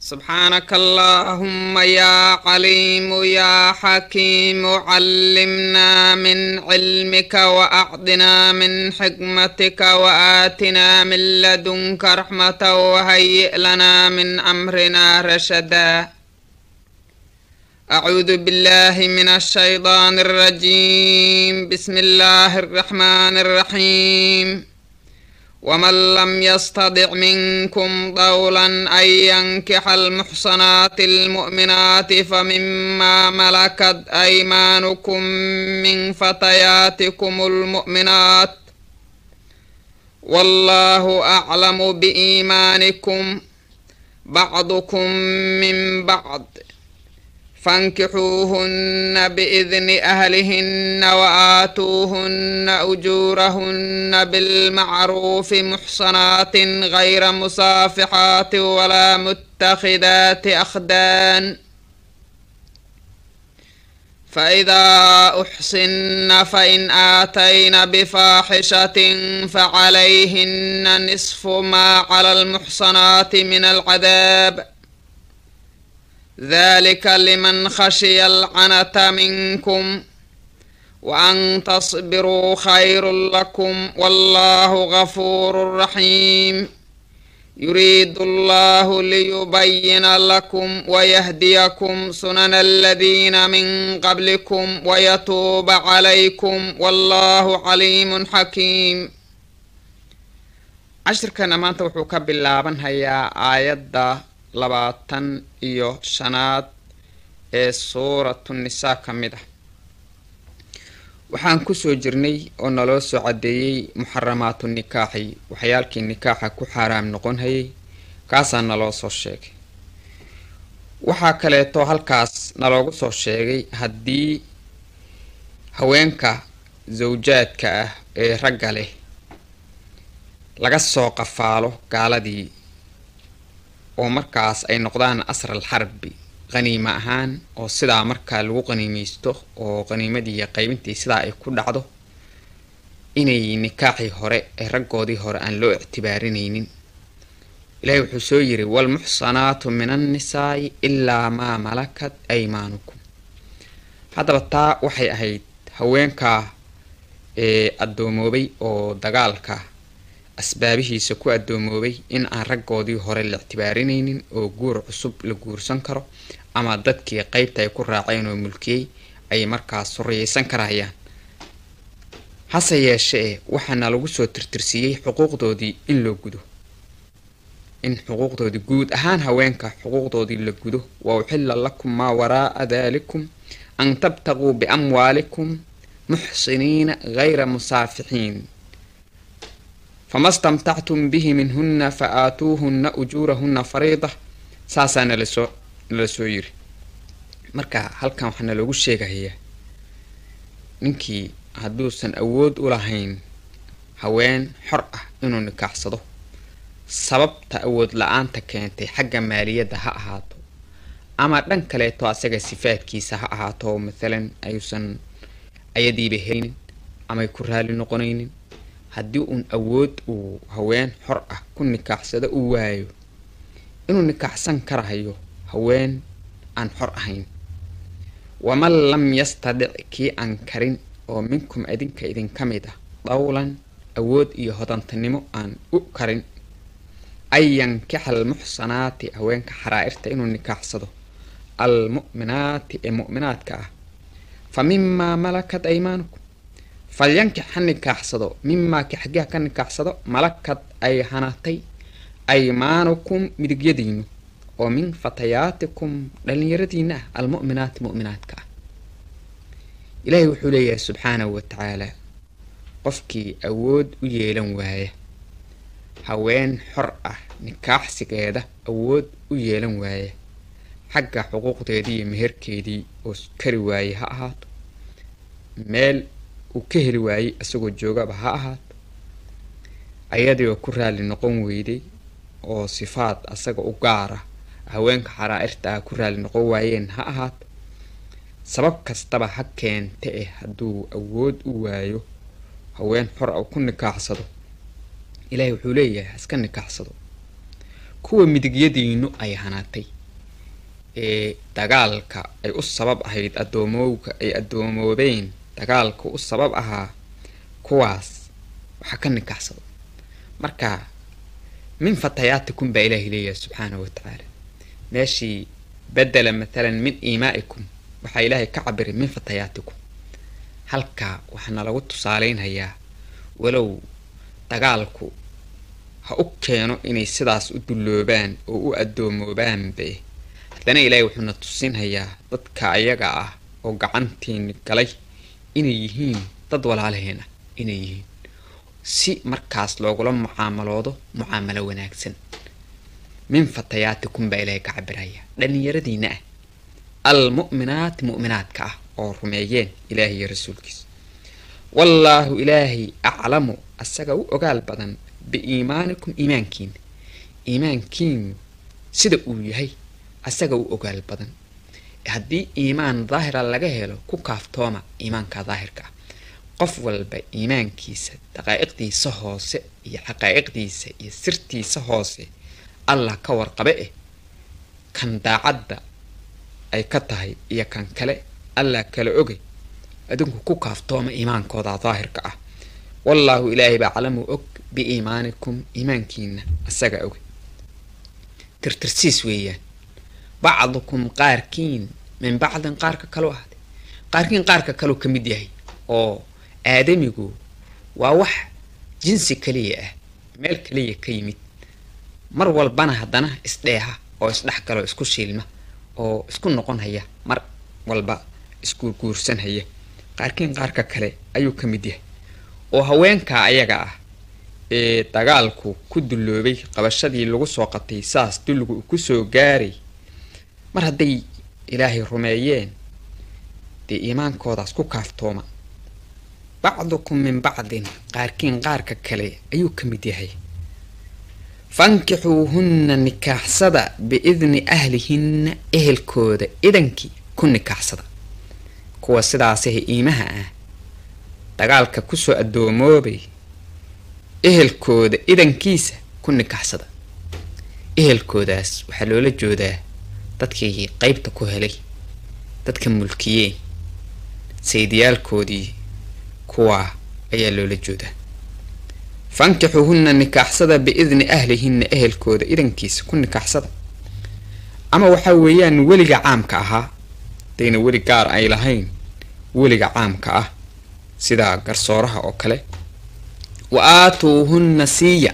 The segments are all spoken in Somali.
سبحانك اللهم يا عليم يا حكيم علمنا من علمك وأعطنا من حكمتك وآتنا من لدنك رحمة وهيئ لنا من أمرنا رشدا أعوذ بالله من الشيطان الرجيم بسم الله الرحمن الرحيم ومن لم يستطع منكم طولا أن ينكح المحصنات المؤمنات فمما ملكت أيمانكم من فتياتكم المؤمنات والله أعلم بإيمانكم بعضكم من بعض فانكحوهن بإذن أهلهن وآتوهن أجورهن بالمعروف محصنات غير مصافحات ولا متخذات أخدان فإذا أحصن فإن آتين بفاحشة فعليهن نصف ما على المحصنات من العذاب ذلك لمن خشي العنة منكم وأن تصبروا خير لكم والله غفور رحيم يريد الله ليبين لكم ويهديكم سنن الذين من قبلكم ويتوب عليكم والله عليم حكيم cashirkana maanta wuxuu ka bilaaban hayaa aayadda labaatan iyo shanaad ee suuratu nisaa ka mid ah waxaan kusoo jirnay oo naloo soo caddeeyey muxaramaatu nikaaxi waxyaalkii nikaaxa ku xaaraam noqon hayay kaasaa naloo soo sheegay waxaa kaleeto halkaas naloogu soo sheegay haddii haweenka sawjaadka ah ee ragga leh laga soo qafaalo gaaladii oo markaas ay noqdaan asral xarbi qaniimo ahaan oo sidaa markaa lagu qaniimeysto oo qaniimadii qaybintii sidaa ay ku dhacdo inay nikaaxii hore ee raggoodii hore aan loo ictibaarinaynin ilaahi wuxuu soo yiri waalmuxsanaatu min annisaa'i ilaa maa malakat aymaanukum haddaba taa waxay ahayd haweenkaa ee addoomoobay oo dagaalka asbaabihiisa ku addoomoobay in aan raggoodii hore la ictibaarinaynin oo guur cusub la guursan karo ama dadkii qeybta ay ku raaceen oo mulkiyey ay markaas suriyeysan karayaan hase yeeshee waxaana lagu soo tirtirsiiyey xuquuqdoodii in loo gudo in xuquuqdoodii guud ahaan haweenka xuquuqdoodii la gudo wa uxilla lakum maa waraa'a daalikum an tabtaquu biamwaalikum muxsiniina gayra musaafixiin fama stamtactum bihi minhunna fa aatuuhunna ujuurahunna fariida saasaa nalasoo nala soo yiri marka halkan waxaa naloogu sheegayaa ninkii hadduusan awood u lahayn haween xor ah inuu nikaaxsado sababta awood la-aanta keentay xagga maaliyadda ha ahaato ama dhan kaleeto asaga sifaadkiisa ha ahaato oo mathalan ayuusan ayadiiba helinin amay ku raali noqonaynin haddii uun awood uu haween xor ah ku nikaaxsado uu waayo inuu nikaaxsan karahayo haween aan xor ahayn waman lam yastadic kii aan karin oo minkum idinka idinka mid ah dawlan awood iyo hodantanimo aan u karin an yankixa almuxsanaati haweenka xaraa'irta inuu nikaaxsado almu'minaati ee mu'minaadka ah fa mimaa malakat aymaanukum falyankix ha nikaaxsado mimaa ki xaggiha ka nikaaxsado malakad ay hanatay aymaanukum midigyadiinu oo min fatayaatikum dhallinyaradiina ah almu'minaati mu'minaadka ah ilaahay wuxuu leeyahay subxaanahu wa tacaalaa qofkii awood u yeelan waaya haween xor ah nikaaxsigeeda awood u yeelan waaya xagga xuquuqdeedii iyo meherkeedii oo kari waaye ha ahaato meel uu ka heli waayey isagoo joogaba ha ahaato ayadii oo ku raali noqon weyday oo sifaad asaga u gaara haweenka xaraa'irta ah ku raali noqon waayeen ha ahaato sabab kastaba ha keente eh hadduu awood u waayo haween xor a ku nikaaxsado ilaahay wuxuu leeyahay haska nikaaxsado kuwa midigyadiinu ay hanaatay ee dagaalka ay u sabab ahayd addoomowga ay addoomoobeen dagaalka u sabab ahaa kuwaas waxaa ka nikaxsado marka min fatayaatikum baa ilaahay leeyahay subxaanahu wa tacaala meeshii bedela mathalan min iimaa'ikum waxaa ilaahay ka cabiray min fatayaatikum halkaa waxaana lagu tusaaleynhayaa walow dagaalku ha u keeno inay sidaas u dulloobaan oo u addoomoobaaanbe haddana ilaahay wuxuuna tusinhayaa dadka ayaga ah oo gacantiini galay inay yihiin dad walaalaheena inay yihiin si markaas loogula mucaamaloodo mucaamalo wanaagsan min fatayaatikum baa ilaahay ka cabiraya dhallinyaradiina ah almu'minaati mu'minaadka ah oo rumeeyeen ilaahay iyo rasuulkiisa wallaahu ilaahay aclamu asaga u ogaal badan biiimaanikum iimaankiina iimaankiinu sida uu yahay asaga u ogaal badan haddii iimaan daahira laga helo ku kaaftooma iimaanka daahirka ah qof walba iimaankiisa daqaa'iqdiisa hoose iyo xaqaa'iqdiisa iyo sirtiisa hoose allah ka warqabe eh kan daacadda ay ka tahay iyo kan kale allah kala oge adinku ku kaaftooma iimaankooda daahirka ah wallaahu ilaahay baa calamu og biiimaanikum iimaankiina asaga oge tirtirsiis weeyaan bacdukum qaarkiin min bacdin qaarka kaloo ahday qaarkiin qaarka kaloo ka mid yahay oo aadamigu waa wax jinsi kaliya ah meel kaliya ka yimid mar walbana haddana isdheeha oo isdhex galo isku shiilma oo isku noqon haya mar walba isguurguursan haya qaarkiin qaarka kale ayuu ka mid yahay oo haweenkaa ayaga ah ee dagaalku ku dulloobay qabashadii lagu soo qatay saas dulligu uu kusoo gaaray mar hadday ilaahay rumeeyeen dee iimaankoodaas ku kaaftooma bacdukum min bacdin qaarkiin qaarka kale ayuu ka mid yahay fankixuuhunna nikaaxsada biidni ahlihinna ehelkooda idankii ku nikaaxsada kuwa sidaasah iimaha ah dagaalka kusoo addoomoobay ehelkooda idankiisa ku nikaxsada ehelkoodaas waxaa loola joodaa dadkii qeybta ku helay dadka mulkiyeen saydiyaalkoodii kuwaa ayaa loola joodaa fankixuuhunna nikaaxsada biidni ahlihinna ehelkooda idankiisa ku nikaaxsada ama waxaa weeyaan weliga caamka ahaa dayna weli gaar ay lahayn weliga caamka ah sida garsooraha oo kale wa aatuuhunna siiya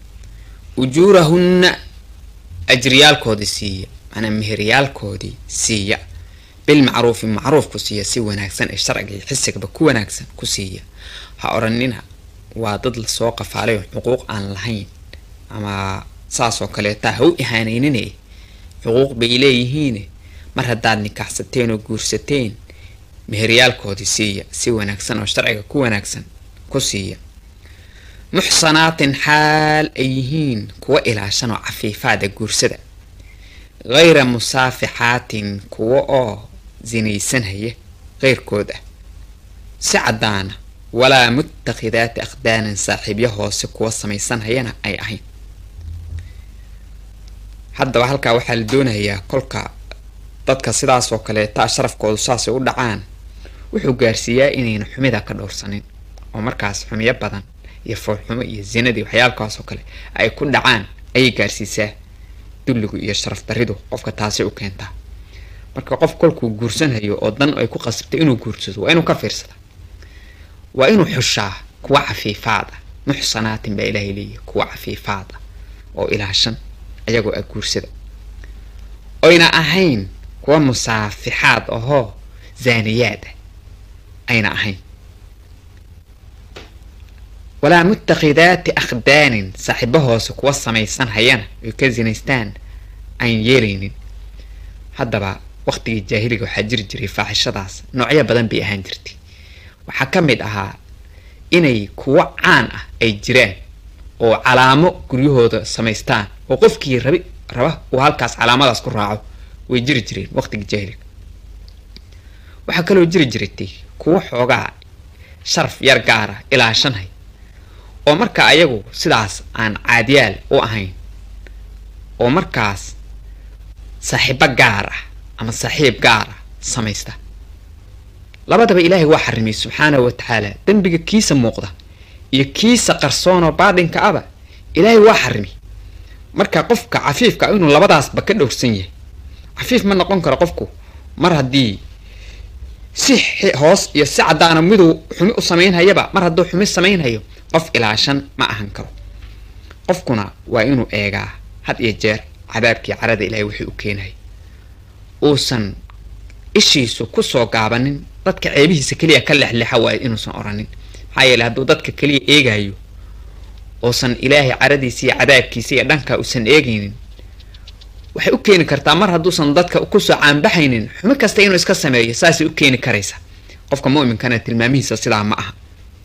ujuurahunna ajriyaalkoodii siiya manaa meheryaalkoodii siiya bilmacruufi macruufku siiya si wanaagsan ee sharciga iyo xisigaba ku wanaagsan ku siiya ha odhanina waa dad lasoo qafaalay oo xuquuq aan lahayn ama saasoo kaleeta ha u ihaanaynine xuquuq bay leeyihiine mar haddaad nikaaxsateen oo guursateen meheryaalkoodii siiya si wanaagsan oo sharciga ku wanaagsan ku siiya muxsanaatin xaal ay yihiin kuwa ilaashan oo cafiifaada guursada hayra musaafixaatin kuwa oo sinaysanhaya keyrkood ah si caddaana walaa mutakhidaati akhdaanin saaxiibyo hoose kuwa samaysanhayana ay ahayn haddaba halkaa waxaa la doonayaa kolka dadka sidaas oo kaleeta sharafkoodu saasay u dhacaan wuxuu gaarsiiyaa inayna xumida ka dhowrsanin oo markaas xumiyo badan iyo foolxumo iyo zinadii waxyaalkaas oo kale ay ku dhacaan ayay gaarsiisaa dulligu iyo sharaf daridu qofka taasi u keentaa marka qof kolkuu guursanhayo oo dan ay ku qasabtay inuu guursado waa inuu ka fiirsada waa inuu xushaa kuwa cafiifaada muxsanaatin baa ilaahay leeyahy kuwa cafiifaada oo ilaashan ayagoo ah guursada oyna ahayn kuwa musaafixaad ahoo zaaniyaad ah ayna ahayn walaa mutakhidaati akhdaanin saaxiibo hoose kuwa samaysan hayana oy ka sinaystaan aan yeelaynin haddaba waqtigii jaahiliga waxaa jiri jiray faaxishadaas noocyo badan bay ahaan jirtay waxaa ka mid ahaa inay kuwo caan ah ay jiraan oo calaamo guryahooda samaystaan oo qofkii rabi raba uu halkaas calaamadaas ku raaco way jiri jireen waqtigii jaahiliga waxaa kaloo jiri jirtay kuwo xoogaa sharaf yar gaara ilaashanhay oo marka ayagu sidaas aan caadiyaal u ahayn oo markaas saaxiibo gaar ah ama saaxiib gaara samaysta labadaba ilaahay waa xarimay subxaanahu wa tacaala dembiga kiisa muuqda iyo kiisa qarsoonoo baadhinka aba ilaahay waa xarimay marka qofka cafiifka inuu labadaasba ka dhowrsan yahay cafiif ma noqon karo qofku mar haddii si hoos iyo si caddaana miduu xumi u samaynhayaba mar hadduu xumi samaynhayo qof ilaashan ma ahan karo qofkuna waa inuu eegaa had iyo jeer cadaabkii carada ilaahay wixii u keenahay uusan ishiisu kusoo gaabanin dadka ceebihiisa keliya ka lexlexa waayo inuusan oranin maxaa yeele hadduu dadka keliya eegayo uusan ilaahay caradiisa iyo cadaabkiisa iyo dhanka uusan eegaynin waxay u keeni kartaa mar hadduusan dadka kusoo caanbaxaynin xumi kasta inuu iska sameeyo saasay u keeni karaysa qofka mu'minkana tilmaamihiisa sidaa ma aha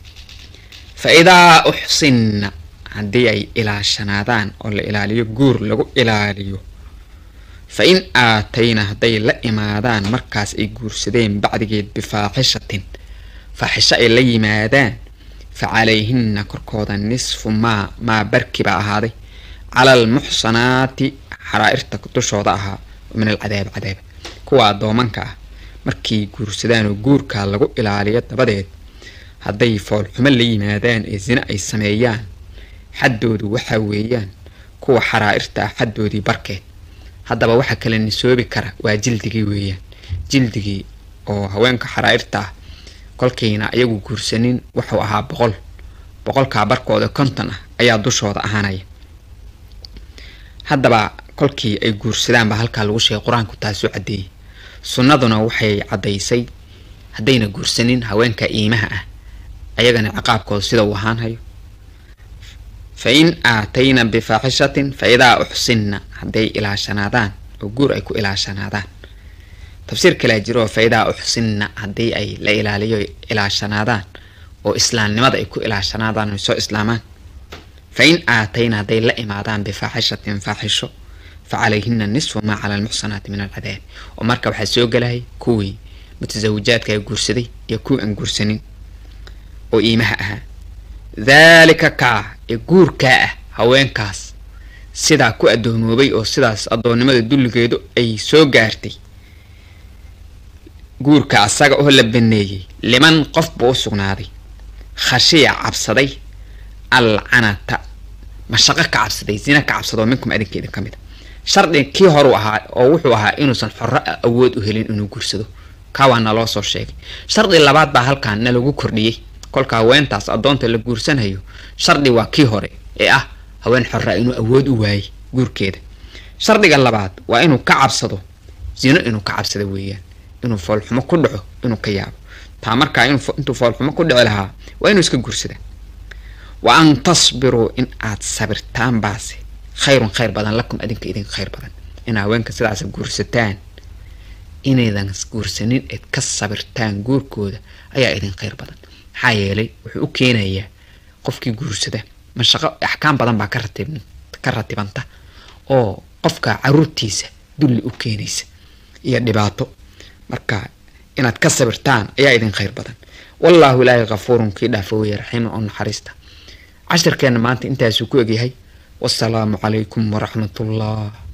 fa idaa uxsinna haddii ay ilaashanaadaan oo la ilaaliyo guur lagu ilaaliyo fa in aatayna hadday la imaadaan markaas ay guursadeen bacdigeed bifaaxishatin faaxisho ay la yimaadaan fa calayhinna korkooda nisfu maa maa barki baa ahaaday cala almuxsanaati xaraa'irta dushooda ahaa min alcadaab cadaaba kuwa addoomanka ah markay guursadaan oo guurkaa lagu ilaaliyo dabadeed hadday foolxumo la yimaadaan ee sine ay sameeyaan xaddoodu waxaa weeyaan kuwa xaraa'irta ah xaddoodii barkeed haddaba waxa kale nisoobi kara waa jildigii weeyaan jildigii oo haweenka xaraa'irta ah kolkayna iyagu guursanin wuxuu ahaa boqol boqolkaa barkooda konton ah ayaa dushooda ahaanaya haddaba kolkii ay guursadaan baa halkaa lagu sheegay qur-aanku taasuu caddeeyey sunnaduna waxay caddaysay haddayna guursanin haweenka iimaha ah ayagana ciqaabkooda sida uu ahaanhayo fa in aatayna bifaaxishatin fa idaa uxsinna hadday ilaashanaadaan oo guur ay ku ilaashanaadaan tafsiir kalea jiro oo fa idaa uxsinna haddii ay la ilaaliyo ilaashanaadaan oo islaamnimada ay ku ilaashanaadaan oy soo islaamaan fa in aatayna hadday la imaadaan bifaaxishatin faaxisho fa calayhina nisfu maa cala almuxsanaati min alcadaab oo marka waxaa soo gelaya kuwii mutasawijaadka guursaday iyo kuwii aan guursanin oo iimaha ahaa daalika kaa ee guurkaa ah haweenkaas sidaa ku addoomoobay oo sidaas addoonnimada dulligeedu ay soo gaartay guurka asaga oo la baneeyey liman qof buu u sugnaaday khashiya cabsaday alcanata mashaqo ka cabsaday zina ka cabsadoo minkum adinkeeda ka mid a shardi kii horuu ahaa oo wuxuu ahaa inuusan xorro awood u helin inuu guursado kaa waa naloo soo sheegay shardi labaad baa halkan na lagu kordhiyey kolka haweentaas addoonta la guursanayo shardi waa kii hore ee ah haween xorra inuu awood u waayey guurkeeda shardiga labaad waa inuu ka cabsado zino inuu ka cabsado weeyaan inuu foolxumo ku dhaco inuu ka yaabo taa markaa intuu foolxumo ku dhici lahaa waa inuu iska guursada wa an tasbiruu in aad sabirtaan baase khayrun khayr badan lakum adinka idin khayr badan in haweenka sidaas guursataan inaydan guursanin eed ka sabirtaan guurkooda ayaa idin khayr badan maxaa yeelay wuxuu u keenayaa qofkii guursada mashaqo axkaam badan baa ka ratibanta oo qofka caruurtiisa dulli u keenaysa iyo dhibaato marka inaad ka sabirtaan ayaa idin khayr badan wallaahu ilaahay kafuurun kii dhaafa weeye raxiiman oo naxariista cashirkeenna maanta intaasuu ku egyahay wasalaamu calaykum waraxmatullah